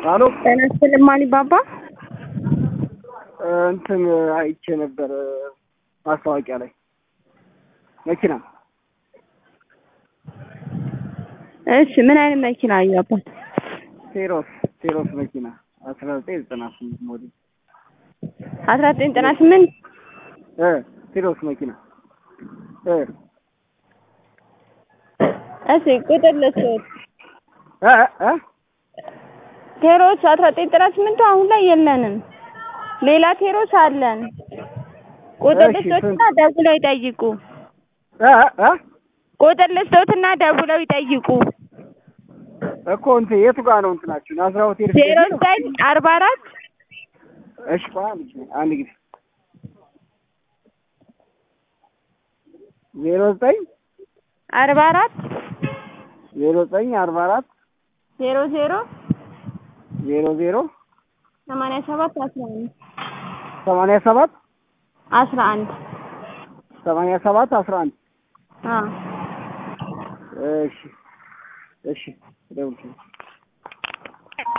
አሎ ጤና ይስጥልኝ ማን ባባ እንትን አይቼ ነበር ማስታወቂያ ላይ መኪና እሺ ምን አይነት መኪና አዩ አባት ቴሮስ ቴሮስ መኪና አስራ ዘጠኝ ዘጠና ስምንት ሞዴል አስራ ዘጠኝ ዘጠና ስምንት እ ቴሮስ መኪና እ እሺ ቁጥር ልስጥ እ እ ቴሮስ አስራ ዘጠኝ ዘጠና ስምንቱ አሁን ላይ የለንም ሌላ ቴሮስ አለን ቁጥር እሺ፣ ልስጦትና ደውለው ይጠይቁ እ እ ቁጥር ልስጦትና ደውለው ይጠይቁ እኮ እንትን የቱ ጋር ነው እንትናችሁ ናዝራ ሆቴል ፊት ዜሮ ለፊት ነው? ዘጠኝ አርባ አራት እሺ ቆይ አንድ ጊዜ አንድ ጊዜ ዜሮ ዘጠኝ አርባ አራት ዜሮ ዘጠኝ አርባ አራት ዜሮ ዜሮ ዜሮ ዜሮ ሰማንያ ሰባት አስራ አንድ ሰማንያ ሰባት አስራ አንድ ሰማንያ ሰባት አስራ አንድ አዎ እሺ እሺ ደውል